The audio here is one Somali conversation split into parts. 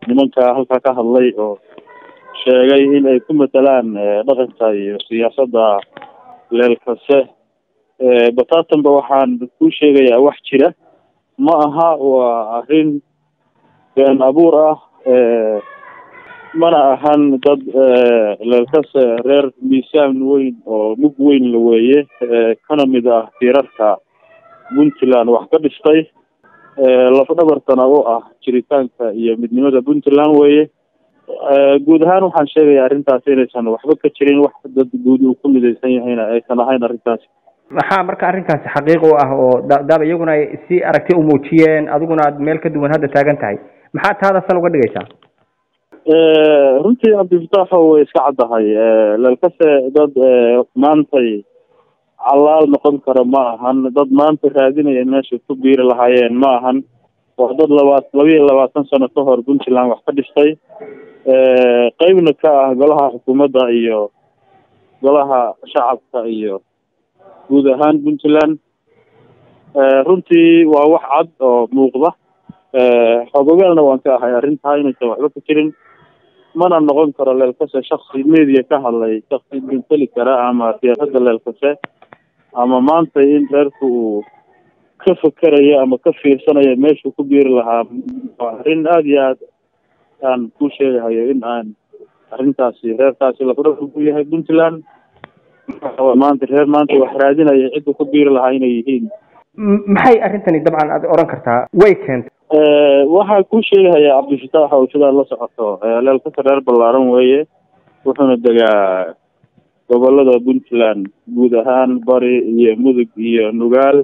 nimanka halkaa ka hadlay oo sheegay in ay ku matalaan dhaqanka iyo siyaasadda leelkase bataatanba waxaan ku sheegayaa wax jira ma aha waa arrin been abuur ah mana ahan dad leelkase reer miisaan weyn oo mug weyn la weeye kana mid ah tiirarka puntland wax ka dhistay lafdhabartana u ah jiritaanka iyo midnimada puntland weeye guud ahaan waxaan sheegaya arrintaasi inaysan waxba ka jirin wax dad guud uu ku midaysan yahayna aysan ahayn arrintaasi maxaa marka arrinkaasi xaqiiq u ah oo daaba iyaguna ay si aragti u muujiyeen adiguna aad meel ka duwan hadda taagan tahay maxaa taada sal uga dhigaysaa runtii cabdifitaaxo way iska caddahay leelkase dad maantay callaal noqon kara ma ahan dad maanta raadinaya meesha ku biiri lahaayeen ma ahan waa dad labaat laba iyo labaatan sano ka hor puntland wax ka dhistay qeybna ka ah golaha xukuumadda iyo golaha shacabka iyo guud ahaan puntland runtii waa wax cad oo muuqda xogogaalna waan ka ahay arrintaa inaysan waxba ka jirin mana noqon karo leelkase shaksi media ka hadlay shaksi binteli kara ama siyaasadda leelkase ama maanta in reerku uu ka fakerayo ama ka fiirsanayo meeshuu ku biiri lahaa waa arrin aada iyo aad aan ku sheegahayo in aan arrintaasi reerkaasi lafdhabar ku yahay puntland maanta reer maanta wax raadinaya cidda ku biiri lahaa inay yihiin maxay arrintani dabcan aad odhan kartaa way keentay waxaa ku sheegahaya cabdifitaax oo sidaad la socoto leelkase reer ballaaran weeye wuxuuna degaa gobolada puntland guud ahaan bari iyo mudug iyo nugaal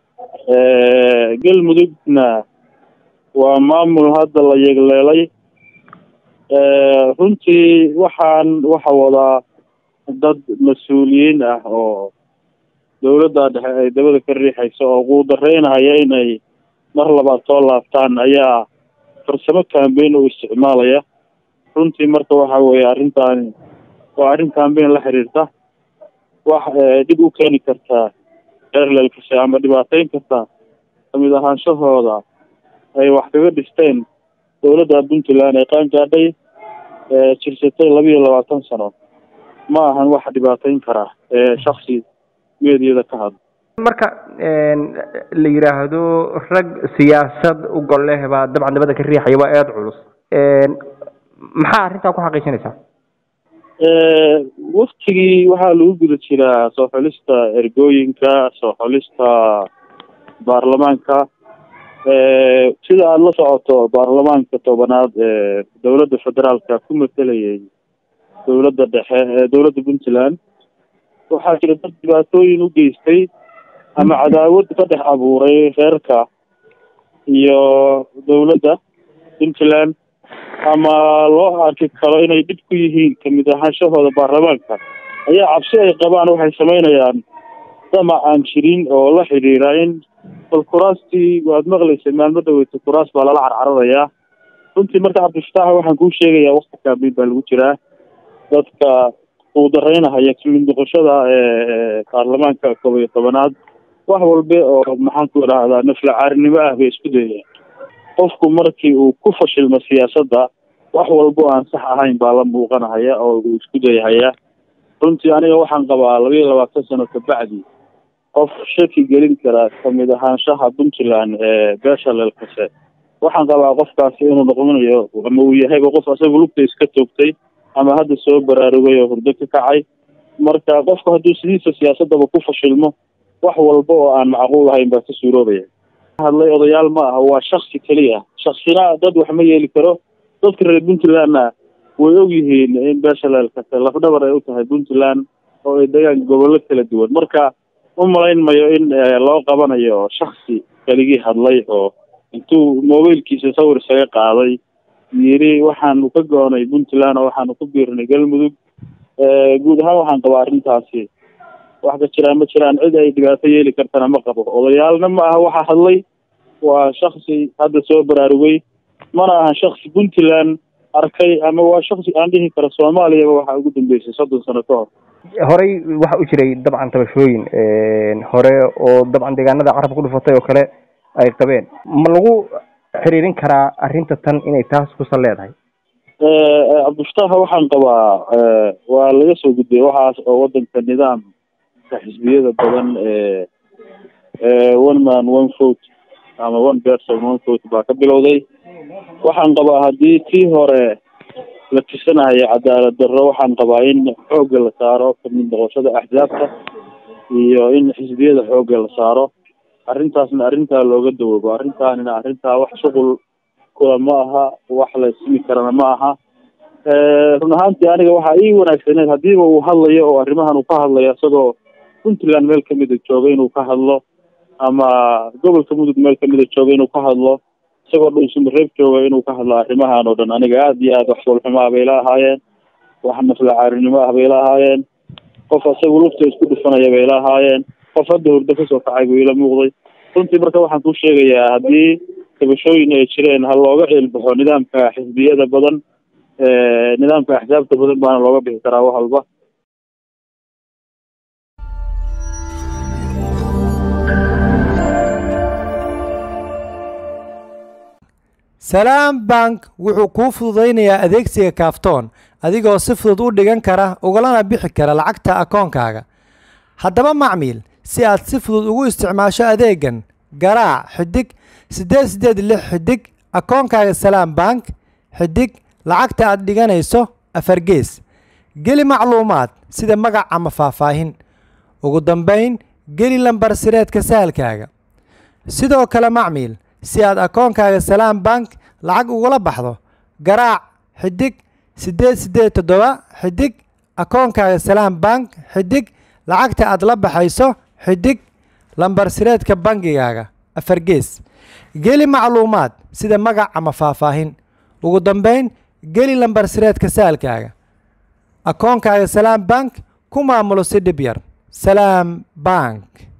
galmudugna waa maamul hadda la yegleelay runtii waxaan waxa wadaa dad mas-uuliyiin ah oo dawladda dhexe ay dabada ka riixayso oo quudareynaya inay mar labaad soo laabtaan ayaa farsamo cambain u isticmaalaya runtii marka waxa weeye arrintaani waa arrin cambain la xiriirta wax dhib u keeni kartaa reer leelkase ama dhibaateyn kartaa kamid ahaanshahooda ay wax kaga dhisteen dawladda puntland ee qaangaadhay jirsatay laba iyo labaatan sano ma ahan wax dhibaateyn kara shaksi meediyada ka hadla marka la yidhaahdo rag siyaasad u gol leh baa dabcan dabada ka riixaya waa eed culus maxaa arrintaa ku xaqiijinaysaa waktigii waxaa lagu guda jiraa soo xulista ergooyinka soo xulista baarlamaanka sida aada la socoto baarlamaanka tobanaad ee dowladda federaalka ku matelayay dowladda dhexe ee dowladda puntland waxaa jira dad dhibaatooyin u geystay ama cadaawad ka dhex abuuray reerka iyo dowladda puntland ama loo arki karo inay dhib ku yihiin kamid ahaanshahooda baarlamaanka ayaa cabsi ay qabaan waxay samaynayaan damac aan jirin oo la xidhiira in bal kuraastii waad maqlaysay maalmo dhaweyta kuraas baa lala carcaradayaa runtii marka cabdifitaax waxaan kuu sheegayaa wakti kaabiin baa lagu jiraa dadka uu daraynahaya kamid noqoshada baarlamaanka koob iyo tobanaad wax walbe oo maxaan ku idhaahdaa nafla caarinimo ah bay isku dayayaan qofku markii uu ku fashilmo siyaasadda wax walbo aan sax ahayn baa la muuqanahaya oo uu isku dayahaya runtii aniga waxaan qabaa laba iyo labaatan sano kabacdi qof shaki gelin kara kamid ahaanshaha puntland ee beesha leelkase waxaan qabaa qofkaasi inuu noqonayo ama uu yahayba qof asaga lugta iska toogtay ama hadda soo baraarugay oo hurdo ka kacay marka qofku hadduu sidiisa siyaasadaba ku fashilmo wax walba oo aan macquul ahayn baa ka suuroobaya hadlay odayaal ma aha waa shaksi keliya shaksina dad wax ma yeeli karo dadka reer puntlandna way og yihiin in beesha leelkase lafdhabar ay u tahay puntland oo ay degaan gobollo kala duwan marka u malayn mayo in loo qabanayo shaksi keligii hadlay oo intuu mobilkiisa sawir isaga qaaday yiri waxaanu ka goonay puntland oo waxaanu ku biirnay galmudug guud ahaan waxaan qabaa arrintaasi wax ka jiraan ma jiraan cid ay dhibaato yeeli kartana ma qabo odayaalna ma aha waxa hadlay waa shaksi hadda soo baraarugay mana aha shaksi puntland arkay ama waa shaksi aan dhihi karo soomaaliyaba waxaa ugu dambeysay soddon sano ka hor horey waxa u jiray dabcan tabashooyin hore oo dabcan deegaanada carabka ku dhufatay oo kale ay qabeen ma lagu xiriirin karaa arrinta tan inay taas kusan leedahay cabdifatax waxaan qabaa waa laga soo gudbiyay waxaas oo wadanka nidaamka xisbiyada badan ee one man one vote ama one person one vote baa ka bilowday waxaan qabaa haddii tii hore la tusanayo cadaalad darro waxaan qabaa in xoogga la saaro kamid noqoshada axzaabta iyo in xisbiyada xoogga la saaro arrintaasna arrintaa looga dawoobo arrintaanina arrintaa wax shuqul kula ma aha wax la ismi karana ma aha run ahaantii aniga waxaa ii wanaagsaneed hadiiba uu hadlayo oo arrimahan uu ka hadlayo isagoo puntland meel kamida jooga inuu ka hadlo ama gobolka mudug meel kamida jooga inuu ka hadlo isagoo dhulsumareeb jooga inuu ka hadlo arrimahan oo dhan aniga aada iyo aada wax walxumo ah bay la ahaayeen wax naflacaarinimo ah bay la ahaayeen qof isagu lufta isku dhufanaya bay la ahaayeen qof hadda hurdo kasoo kacay buu ila muuqday runtii marka waxaan ku sheegayaa haddii kabashooyin ay jireen ha looga ceelbaxo nidaamka xisbiyada badan nidaamka axsaabta badan baana looga bixi karaa wax walba salaam bank wuxuu kuu fududaynayaa adeegsiga kaaftoon adigoo si fudud u dhigan kara ugalana bixi kara lacagta akoonkaaga haddaba macmiil si aad si fudud ugu isticmaasho adeegan garaac xidig siddeed siddeed lix xidig akoonkaaga salaam bank xidig lacagta aad dhiganayso afargees geli macluumaad sida magac ama faahfaahin ugu dambayn geli lambar sireedka sahalkaaga sidoo kale macmiil si aad akoonkaaga salaam bank lacag ugula baxdo garaac xidig siddeed siddeed toddoba xidig akoonkaaga salaam bank xidig lacagta aad la baxayso xidig lambar sireedka bangigaaga afargees geli macluumaad sida magac ama faahfaahin ugu dambayn geli lambar sireedka saalkaaga akoonkaaga salaam bank ku maamulo si dhib yar salaam bank